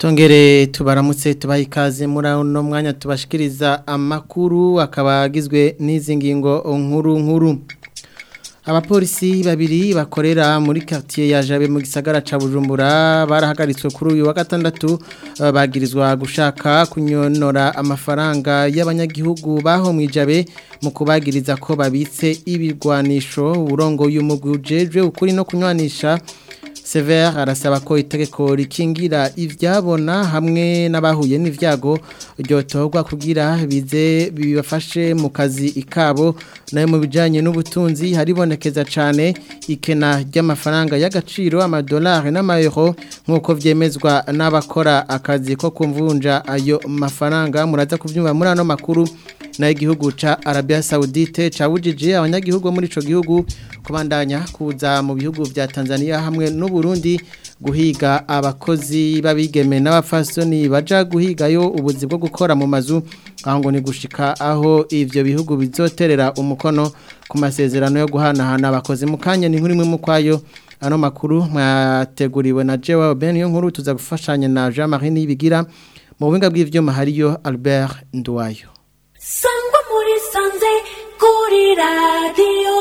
Tongere tubaramutse tubaha ikaze muri uno mwanya tubashikiriza amakuru akaba agizwe n'izi ngingo nkuru nkuru abapolisi babiri bakorera muri quartier ya Jabe mu gisagara ca Bujumbura barahagaritswe kuri uyu wa gatandatu bagirizwa gushaka kunyonora amafaranga y'abanyagihugu baho mwijabe mu kubagiriza ko babitse ibigwanisho urongo y'umugwi ujejwe ukuri no kunywanisha Sever arasaba ko itegeko rikingira ivyabona hamwe n'abahuye n'ivyago ryotorwa kugira bize bibafashe mu kazi ikabo nayo mu bijanye n'ubutunzi haribonekeza cane ikena ry'amafaranga y'agaciro amadolari n'amayero nk'uko vyemezwa n'abakora akazi ko kumvunja ayo mafaranga muraza kuvyumva muri ano makuru na igihugu ca Arabia Saudite cabujije abanyagihugu muri ico gihugu kubandanya kuza mu bihugu vya Tanzania hamwe n'u Burundi guhiga abakozi babigeme n'abafasoni baja guhigayo ubuzi bwo gukora mu mazu aho ni gushika aho ivyo bihugu bizoterera umukono ku masezerano yo guhanahana abakozi mu kanya ni nkuri mwe mu kwayo ano makuru mwateguriwe na Jewa Ben yo nkuru tuza gufashanya na Jean Marie Nibigira mu buhinga bw'ivyuma hariyo Albert Ndwayo sangwa muri sanze kuri radiyo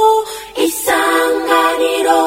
isanganiro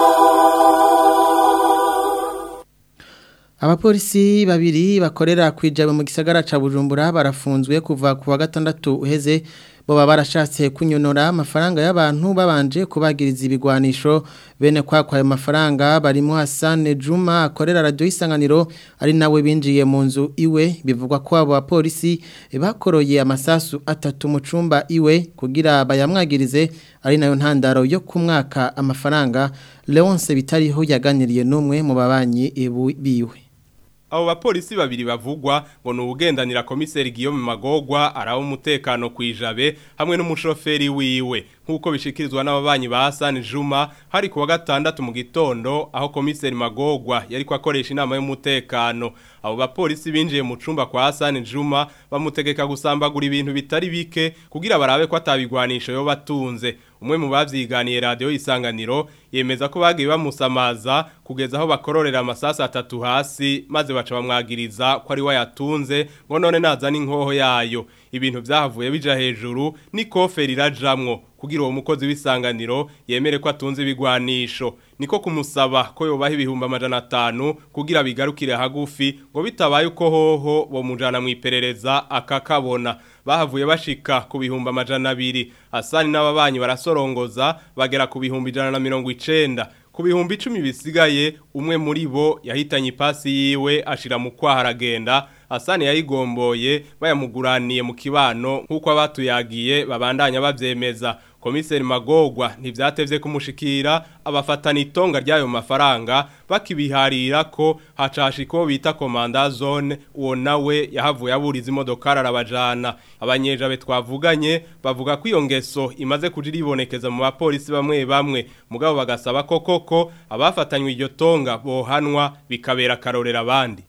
abapolisi babiri bakorera kwijabe mu gisagara ca Bujumbura barafunzwe kuva ku wa gatandatu uheze boba barashatse kunyonora amafaranga y'abantu babanje kubagiriza ibigwanisho bene kwa kwa mafaranga barimo Hassan Juma akorera radio isanganiro ari nawe binjiye mu nzu iwe bivugwa ko abo bapolisi bakoroye amasasu atatu mu cumba iwe kugira bayamwagirize ari nayo ntandaro yo kumwaka amafaranga Leonce bitariho yaganiriye n'umwe mu babanyi biwe abo bapolisi babiri bavugwa ngo ni ubugendanira komiseri Guillaume Magogwa araho umutekano kwijabe hamwe n'umushoferi wiwe nk'uko bishikirizwa n'ababanyi ba Hassan Juma hari kuwa gatandatu mu gitondo aho komiseri Magogwa yari kwakoresha inama y'umutekano abo bapolisi binjiye mu cumba kwa Hassan Juma bamutegeka gusambagura ibintu bitari bike kugira barabe ko atabigwanisho yo batunze umwe mu bavyiganiye radio isanganiro yemeza ko bagiye bamusamaza kugeza aho bakororera amasasa atatu hasi maze baca bamwagiriza ko ari wayatunze ngo none nazana inkoho yayo ibintu byahavuye bija hejuru ni koferi irajamwo kugira uwo mukozi w'isanganiro yemere ko atunze ibigwanisho niko kumusaba ko yobaha ibihumbi amajana atanu kugira bigarukire hagufi ngo bitabaye uko hoho bo mujana mu iperereza akakabona bahavuye bashika ku bihumbi amajana abiri asani n'ababanyi barasorongoza bagera ku bihumbi ijana na mirongo icenda ku bihumbi icumi bisigaye umwe muri bo yahitanye ipasi yiwe ashira mu kwaha aragenda asani yayigomboye bayamuguraniye mu kibano nk'uko abatuyagiye babandanya bavyemeza komiseri magogwa ntivyatevye kumushikira abafatana itonga ry'ayo mafaranga bakibiharira ko hacashiko bita komanda zone uwo nawe yahavuye aburiza imodokari arabajana abanyejabe twavuganye bavuga ko iyo ngeso imaze kujira ibonekeza mu bapolisi bamwe bamwe mugabo bagasaba ko koko abafatanywe iryo tonga bohanwa bikabera akarorera abandi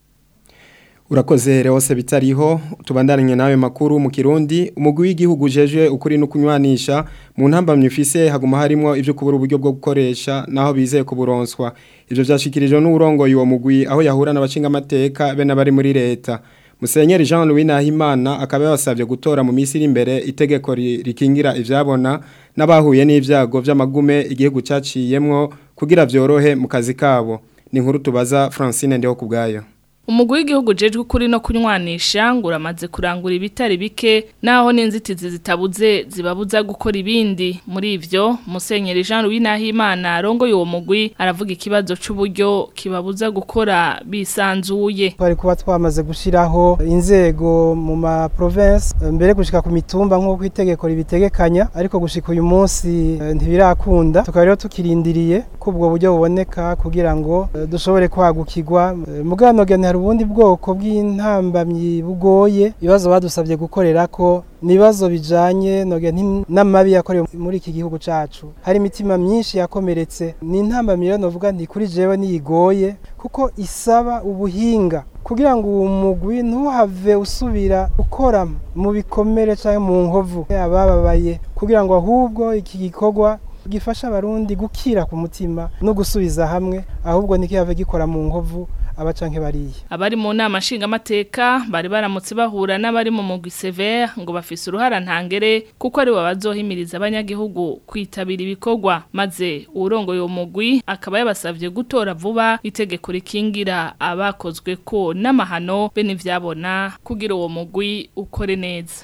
Urakoze Leose bitariho tubandanye nawe makuru mu Kirundi umugwi w'igihugu jeje ukuri no kunywanisha mu ntambamye ufise haguma harimo ivyo kubura uburyo bwo gukoresha naho bizeye kuburonswa ivyo vyashikirijwe n'urongo yuwo mugwi aho yahura n'abashinga amateka be nabari muri leta Musenyeri Jean Louis Nahimana akaba yabasavye gutora mu misi iri imbere itegeko rikingira ivyabona n'abahuye n'ivyago vy'amagume igihugu caciyemwo kugira vyorohe mu kazi kabo ni inkuru tubaza Francine ndeho kubgayo umugwi w'igihugu jejwe kuri no kunywanisha ngo uramaze kurangura ibitari bike naho n'inzitizi zitabuze zibabuza gukora ibindi muri ivyo musenyeri Jean Louis Nahimana rongo uwo mugwi aravuga ikibazo c'uburyo kibabuza gukora bisanzuye twari kuba twamaze gushiraho inzego mu ma province mbere gushika ku mitumba nk'uko itegeko ribitegekanya ariko gushika uyu munsi ntibirakunda tukaba rero tukirindiriye ko ubwo buryo buboneka kugira ngo dushobore kwagukirwa mugano hari ubundi bwoko bw'intambamyi bugoye ibibazo badusabye gukorera ko nibazo bijanye n'amabi yakorewe muri iki gihugu cacu hari imitima myinshi yakomeretse ni intambamyi rero novuga nti kuri jewe niyigoye kuko isaba ubuhinga kugira ngo uwo mugwi ntuhave usubira ukora mu bikomere cyangwa mu nkovu abababaye kugira ngo ahubwo iki gikorwa gifasha abarundi gukira ku mutima no gusubiza hamwe ahubwo nikihave gikora mu nkovu aba canke bariya abari mu nama nshingamateka bari baramutse bahura n'abari mu mugwi severe ngo bafise uruhara ntangere kuko ari bo bazohimiriza abanyagihugu kwitabira ibikorwa maze uwurongoye uwo mugwi akaba yabasavye gutora vuba itegeko rikingira abakozwe ko n'amahano be n'ivyabona kugira uwo mugwi ukore neza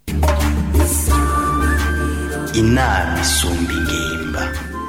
inama isumba ingimba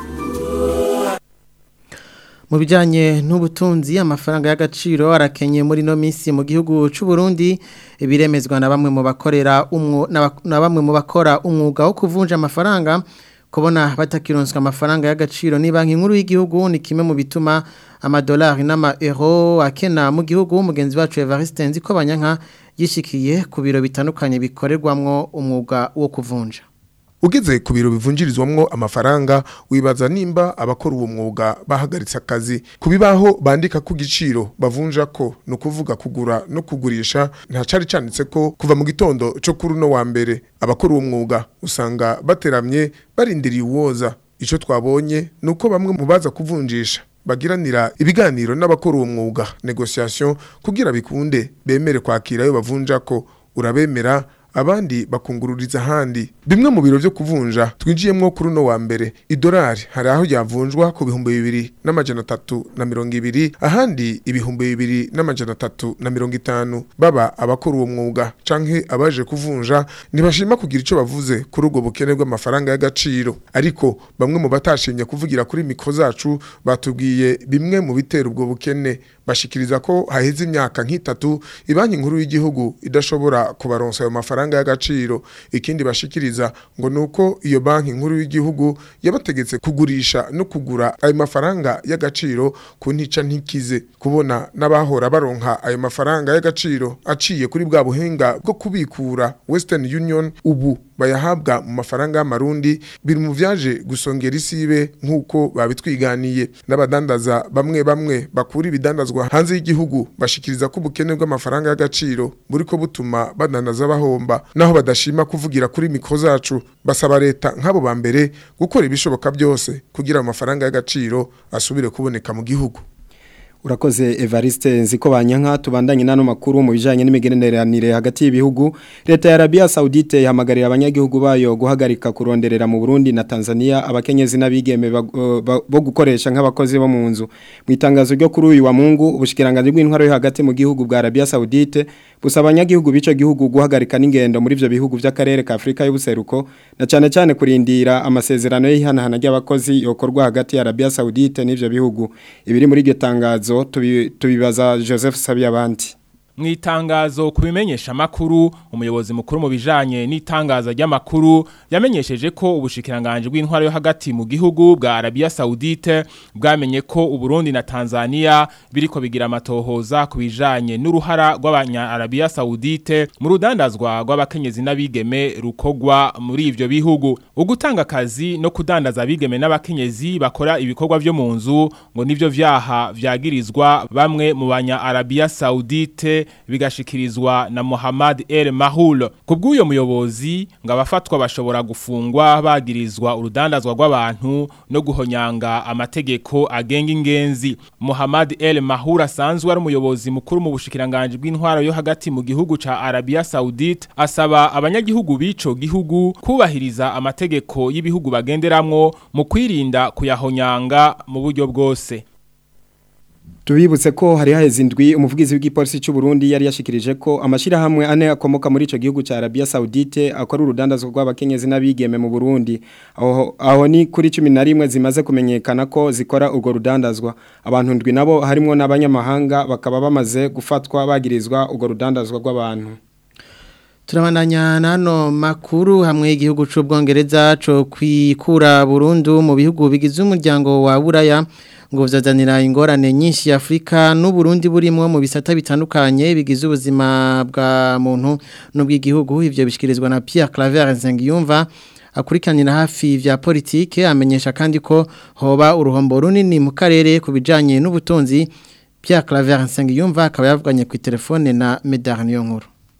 mu bijyanye n'ubutunzi amafaranga y'agaciro arakenye muri ino minsi mu gihugu cy'u Burundi biremezwa na bamwe mu bakorera na bamwe mu bakora umwuga wo kuvunja amafaranga kubona batakironswa amafaranga y'agaciro ni banki nkuru y'igihugu ni kimwe mu bituma amadolari n'ama-euro akena mu gihugu umugenzi wacu Evariste Nziko Banyanka yishikiye ku biro bitandukanye bikorerwamwo umwuga wo kuvunja ugeze ku biro bivunjirizwamwo amafaranga wibaza nimba abakora uwo mwuga bahagaritse akazi ku bibaho bandika ku giciro bavunja ko ni ukuvuga kugura no kugurisha nta cari canditse ko kuva mu gitondo cyo kuri uno wa mbere abakora uwo mwuga usanga bateramye barindiriye uwoza icyo twabonye ni uko bamwe mu baza kuvunjisha bagiranira ibiganiro n'abakora uwo mwuga negociation kugira bikunde bemere kwakira ayo bavunja ko urabemera abandi bakungururiza ahandi bimwe mu biro byo kuvunja twinjiyemwo kuri uno wa mbere idolari hari aho ryavunjwa ku bihumbi bibiri n'amajana atatu na mirongo ibiri ahandi ibihumbi bibiri n'amajana atatu na mirongo itanu baba abakora uwo mwuga canke abaje kuvunja ntibashima kugira ico bavuze kuri ubwo bukene bw'amafaranga y'agaciro ariko bamwe mu batashimye kuvugira kuri mikro zacu batubwiye bimwe mu bitera ubwo bukene bashikiriza ko haheze imyaka nk'itatu ibanki nkuru y'igihugu idashobora kubaronsa ayo mafaranga y'agaciro ikindi bashikiriza ngo nuko iyo banki nkuru y'igihugu yabategetse kugurisha no kugura ayo mafaranga y'agaciro ku ntica ntikize kubona n'abahora baronka ayo mafaranga y'agaciro aciye kuri bwa buhinga bwo kubikura Western Union ubu bayahabwa mu mafaranga y'amarundi biri mu vyaje gusongera isibe nk'uko babitwiganiye n'abadandaza bamwe bamwe bakura ibidandazwa hanze y'igihugu bashikiriza ko ubukene bw'amafaranga y'agaciro buriko butuma badandaza bahomba naho badashima kuvugira kuri mikro zacu basaba leta nk'abo ba mbere gukora ibishoboka byose kugira amafaranga y'agaciro asubire kuboneka mu gihugu Urakoze Evariste nziko banyanka tubandanye nano makuru mu bijanye n'imigeneranire hagati y'ibihugu leta ya Arabia Saudite ihamagarira abanyagihugu bayo guhagarika kuronderera mu Burundi na Tanzania abakenyezi n'abigeme bo gukoresha nk'abakozi bo mu nzu mu itangazo ryo kuri uyu wa Mungu ubushikiranganje bw'intwaro yo hagati mu gihugu bwa Arabia Saudite busaba abanyagihugu bico gihugu guhagarika n'ingendo muri ivyo bihugu vy'akarere ka Afrika y'ubuseruko na cyane cyane kurindira amasezerano y'ihanahana ry'abakozi yokorwa hagati ya Arabia Saudite n'ivyo bihugu ibiri muri iryo tangazo tubibaza Joseph Sabiyabandi mu itangazo kubimenyesha makuru umuyobozi mukuru mu bijanye n'itangaza ry'amakuru yamenyesheje ko ubushikiranganje bw'intwaro yo hagati mu gihugu bwa Arabia Saudite bwamenye ko Uburundi na Tanzania biriko bigira amatohoza ku bijanye n'uruhara rw'abanya Arabia Saudite mu rudandazwa rw'abakenyezi n'abigeme rukogwa muri ivyo bihugu ugutanga akazi no kudandaza abigeme n'abakenyezi bakora ibikorwa vyo mu nzu ngo nivyo vyaha vyagirizwa bamwe mu banya Arabia Saudite bigashikirizwa na Muhammad El Mahul kubw'uyo muyobozi ngo abafatwa bashobora gufungwa bagirizwa urudandazwa rw'abantu no guhonyanga amategeko agenga ingenzi Muhammad El Mahul asanzwe ari umuyobozi mukuru mu bushikiranganje bw'intwaro yo hagati mu gihugu ca Arabia Saudite asaba abanyagihugu bico gihugu kubahiriza amategeko y'ibihugu bagenderamwo mu kwirinda kuyahonyanga mu buryo bwose Tubibutse ko hari haheze indwi umuvugizi w'igipolisi cy'u Burundi yari yashikirije ko amashirahamwe ane akomoka muri ico gihugu ca Arabia Saudite akora urudandazo rw'abakenyezi n'abigeme mu Burundi aho aho ni kuri 11 zimaze kumenyekana ko zikora urwo rudandazwa abantu ndwi nabo harimo n'abanyamahanga bakaba bamaze gufatwa bagirizwa urwo rudandazwa rw'abantu Turabandanya nano makuru hamwe igihugu c'ubwongereza co kwikura Burundu mu bihugu bigize umuryango wa Buraya ngo vyazanira ingorane nyinshi ya Afrika n'u Burundi burimwo mu bisata bitandukanye bigize ubuzima bwa muntu n'ubw'igihugu ivyo bishikirizwa na Pierre Claver Nsengiyumva akurikanira hafi vya politike amenyesha kandi ko hoba uruhombo runini mu karere kubijanye n'ubutunzi Pierre Claver Nsengiyumva akaba yavuganye ku telefone na Medar Niyonkuru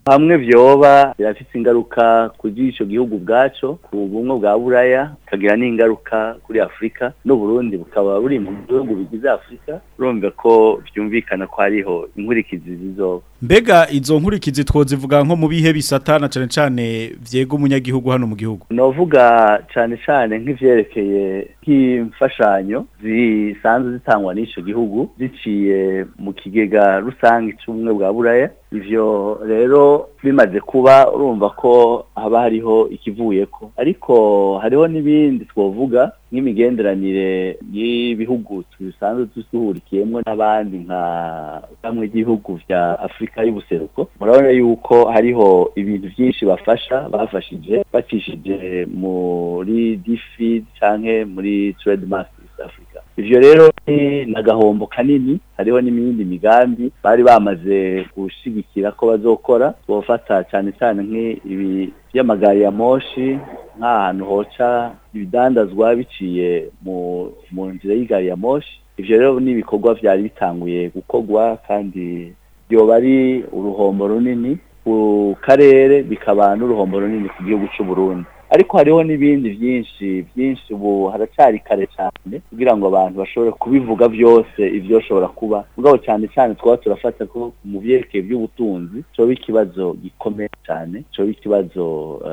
hamwe vyoba birafise ingaruka kuri ico gihugu bwaco ku bumwe bwa buraya kagira n'ingaruka kuri afurika n'uburundi bukaba buri mu bihugu bigize afurika urumva ko vyumvikana ko hariho inkurikizi zizoba mbega izo nkurikizi twozivuga nko mu bihe bisata na cane cane vyega umunyagihugu hano mu gihugu novuga cane cane nk'ivyerekeye nk'imfashanyo zisanzwe zitangwa n'ico gihugu ziciye mu kigega rusange c'ubumwe bwa buraya ivyo rero bimaze kuba urumva ko haba hariho ikivuyeko ariko hariho n'ibindi twovuga nk'imigenderanire y'ibihugu bisanzwe dusuhurikiyemwo n'abandi nka bamwe ry'ibihugu vya afurika y'ubuseruko murabona yuko hariho ibintu vyinshi bafasha bafashije bacishije muri difid canke muri trademark east africa ivyo rero ni nagahombo kanini hariho n'imindi migambi bari bamaze gushigikira ko bazokora bofata cane cane nk'ibi vy'amagari ya moshi nk'ahantu hoca ibidandazwa biciye mu mu nzira y'igari ya moshi ivyo rero n'ibikorwa vyari bitanguye gukorwa kandi vyoba ari uruhombo runini ku karere bikaba n'uruhombo runini ku gihugu c'u Burundi ariko hariho n'ibindi byinshi byinshi ubu haracari kare cyane kugira ngo abantu bashobore kubivuga byose ivyoshobora kuba mugabo cyane cyane twaba turafata ko mu byerekeye by'ubutunzi coba ikibazo gikomeye cyane coba ikibazo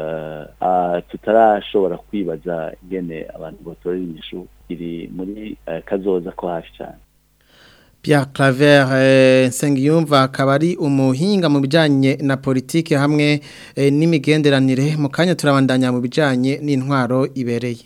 uh, tutarashobora kwibaza ingene abantu botorera inyishu iri muri uh, kazoza ko hafi cyane Pierre Claver eh, Nsengiyumva akaba ari umuhinga mu bijanye na politike hamwe eh, n'imigenderanire mu kanya turabandanya mu bijanye n'intwaro ibereye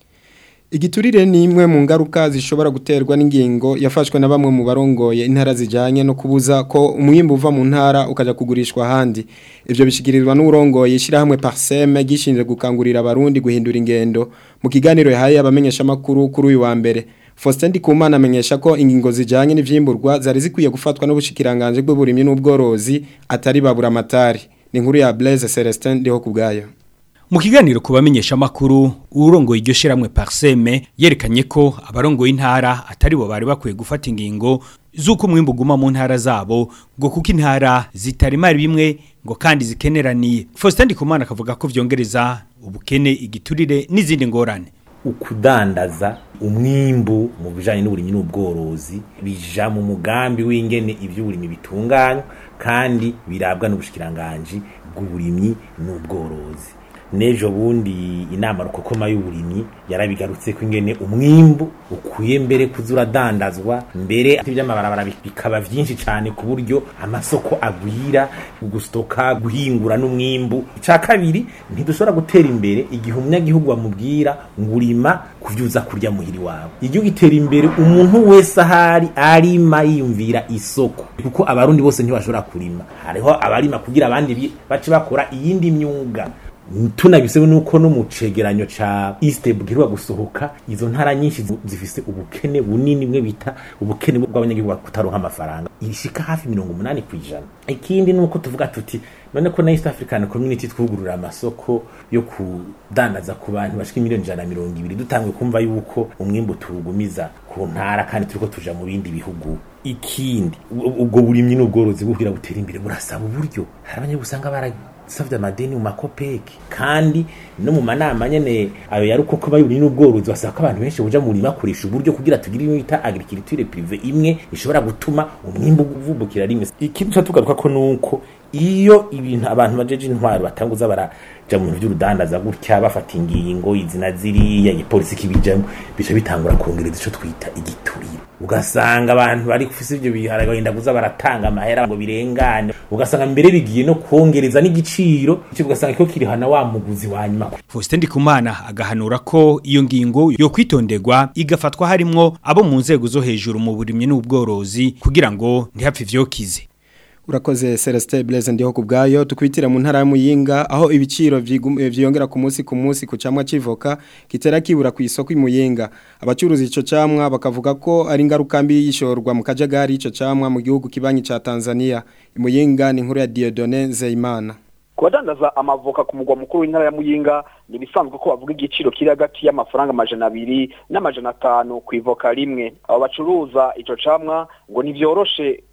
Igiturire ni imwe mu ngaruka zishobora guterwa n'ingingo yafashwe na bamwe mu barongoye intara zijanye no kubuza ko umwimbu uva mu ntara ukaja kugurishwa ahandi. Ivyo bishikirizwa n'urongoye ishirahamwe Parseme gishinzwe gukangurira abarundi guhindura ingendo mu kiganiro yahaye abamenyesha makuru kuri uyu wa mbere. Faustin Ndikumana amenyesha ko ingingo zijanye n'ivyimburwa zari zikwiye gufatwa n'ubushikiranganje bw'uburimyi n'ubworozi atari babura amatari. Ni inkuru ya Blaise Celestin ndiho kubgayo. Mu kiganiro kubamenyesha makuru urongoye iryo shiramwe Parseme yerekanye ko abarongoye intara atari bo bari bakwiye gufata ingingo zuko umwimbu guma mu ntara zabo ngo kuko intara zitarima bimwe ngo kandi zikeneraniye. Faustin Ndikumana akavuga ko vyongereza ubukene igiturire n'izindi ngorane. ukudandaza umwimbu mu bijanye n'uburimyi n'ubworozi bija mu mugambi w'ingene ivy'uburimyi bitunganywa kandi birabwa n'ubushikiranganje bw'uburimyi n'ubworozi nejo bundi inama rukokoma y'uburimyi yarabigarutse ko ingene umwimbu ukuye mbere kuzura dandazwa mbere iby'amabarabara bikaba vyinshi cyane ku buryo amasoko agwira gustoka guhingura n'umwimbu ica kabiri ntidushobora gutera imbere igihe umunyagihugu bamubwira ngurima kuvyuza kurya muhiri wawe igihugu gitera imbere umuntu wese ahari arima yiyumvira isoko kuko abarundi bose ntibashobora kurima hariho abarima kugira abandi bace bakora iyindi myuga tunabisewe nuko no mu cegeranyo ca East bwirwa gusohoka izo ntara nyinshi zifise ubukene bunini bwe bita ubukene bw'abanyagihugu kutaronka amafaranga ishika hafi 80 kwijana ikindi nuko tuvuga tuti none ko na East African Community twugurura amasoko yo kudandaza ku bantu bashika miliyoni 120 dutangwe kumva yuko umwimbu turugumiza ku ntara kandi turiko tuja mu bindi bihugu ikindi ubwo burimyi n'ubworozi buhira butera imbere burasaba uburyo hari abanyagihugu usanga bara savye amadeni mu makopeki kandi no mu manama nyene ayo yari uko kuba yuri n'ubworozi basaba ko abantu benshi buja mu murima kurisha uburyo kugira tugire ibintu bita agriculture privé imwe ishobora gutuma umwimbu uvumbukira rimwe ikindi tugaruka ko nuko iyo ibintu abantu bajeje intwaro batanguza baraja mu bintu by'urudandaza gutya bafata ingingo izina ziriya igipolisi kibijamo bica bitangura kongereza ico twita igiturire ugasanga abantu bari kufise ivyo bihara bagenda kuza baratanga amahera ngo birengane ugasanga mbere bigiye no kongereza n'igiciro cyo ugasanga kiko kirihana wa muguzi wa nyuma Faustin Ndikumana agahanura ko iyo ngingo yo kwitonderwa igafatwa harimwo abo mu nzego zo hejuru mu burimye n'ubworozi kugira ngo ntihapfe ivyokize Urakoze Celestin Blaise ndiho kubgayo tukwitira mu ntara ya Muyinga aho ibiciro vyiyongera ku munsi ku munsi ku camwa civoka kitera kibura ku isoko imuyinga abacuruzi ico camwa bakavuga ko ari ngaruka mbi yishorwa mu kajagari ico camwa mu gihugu kibanyi ca Tanzania imuyinga ni inkuru ya Dieudonné Zeimana kubadandaza amavoka ku mugwa mukuru w'intara ya Muyinga ni bisanzwe ko bavuga igiciro kiri hagati y'amafaranga amajana abiri n'amajana atanu ku ivoka rimwe abo bacuruza ico camwa ngo ntivyoroshe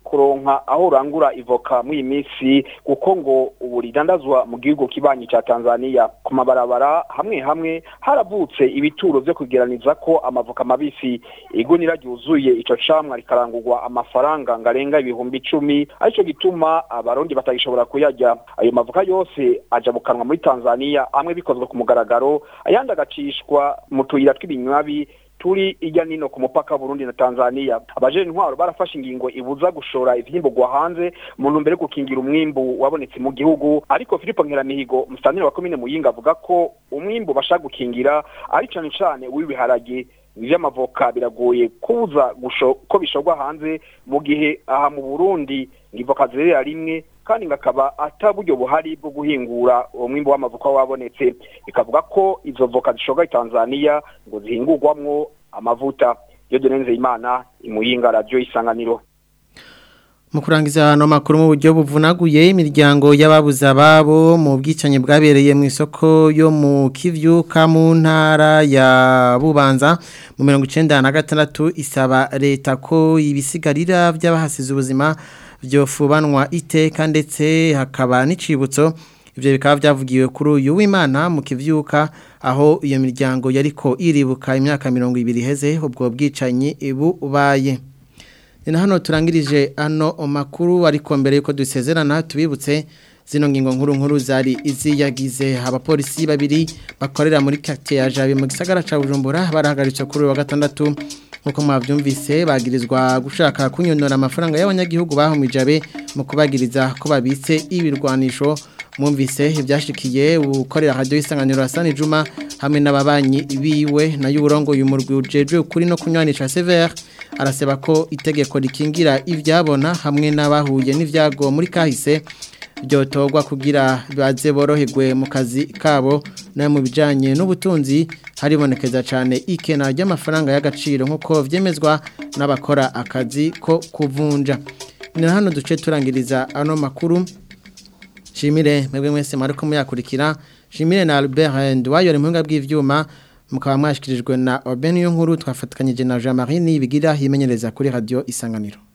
kuronka aho urangura ivoka muri iyi minsi kuko ngo ubu ridandazwa mu gihugu kibanyi cya Tanzania ku mabarabara hamwe hamwe haravutse ibituro vyo kugeraniza ko amavoka mabisi igunira ryuzuye ico camwa rikarangurwa amafaranga ngarenga ibihumbi icumi arico gituma abarundi batagishobora kuyarya ayo mavoka yose aja bukanwa muri Tanzania amwe bikozwe ku mugaragaro ayandi agacishwa mu tuyira tw'ibinywabi turi ijya nino ku mupaka Burundi na Tanzania abajene intwaro barafashe ingingo ibuza gushora ivyimburwa hanze mu ntumbero yo gukingira umwimbu wabonetse mu gihugu ariko Filipo Nkeramihigo musantire wa komine Muyinga avuga ko umwimbu bashaka gukingira ari cane cane w'ibiharage ivy'amavoka biragoye kuza gusho ko bishogwa hanze mu gihe aha mu Burundi ngivoka zerera rimwe kandi ngakaba ataburyo buhari bwo guhingura uwo mwimbo w'amavuka wabonetse ikavuga ko izo voka zishoga i Tanzania ngo zihingurwamwo amavuta yo denenze imana imuyinga radio isanganiro mu kurangiza hano makuru mu buryo buvunaguye imiryango y'ababuze ababo mu bwicanyi bwabereye mu isoko yo mu kivyuka mu ntara ya bubanza mu mirongo icenda na gatandatu isaba leta ko ibisigarira by'abahasize ubuzima byofubanwa iteka ndetse hakaba n'icibutso ibyo bikaba byavugiwe kuri uyu w'imana mu kivyuka aho iyo miryango yariko iribuka imyaka mirongo ibiri iheze ubwo bwicanyi bubaye ni na hano turangirije ano makuru ariko mbere yuko dusezerana tubibutse zino ngingo nkuru nkuru zari iziyagize abapolisi babiri bakorera muri quartier ya Jabe mu gisagara ca Bujumbura barahagaritse kuri uyu wa gatandatu nkuko mwavyumvise bagirizwa gushaka kunyonora amafaranga y'abanyagihugu bahumije mu kubagiriza ko babitse ibirwanisho mwumvise ibyashikiye ukorera radio isanganiro Hassan Juma hamwe n'ababanyi biwe na y'uburongo y'umurwi ujejwe kuri no kunywanisha Sever araseba ko itegeko rikingira ivyabona hamwe n'abahuye n'ivyago muri kahise byotogwa kugira baze boroherwe mu kazi kabo na mu bijanye n'ubutunzi haribonekeza cyane ikena ry'amafaranga y'agaciro nk'uko vyemezwa n'abakora akazi ko kuvunja ni hano duce turangiriza ano makuru shimire mwebwe mwese mariko muyakurikira shimire na Albert Ndwayo rimuhinga bw'ivyuma mukaba mwashikirijwe na Oben nkuru twafatikanyije na Jean Marie Nibigira himenyereza kuri radio Isanganiro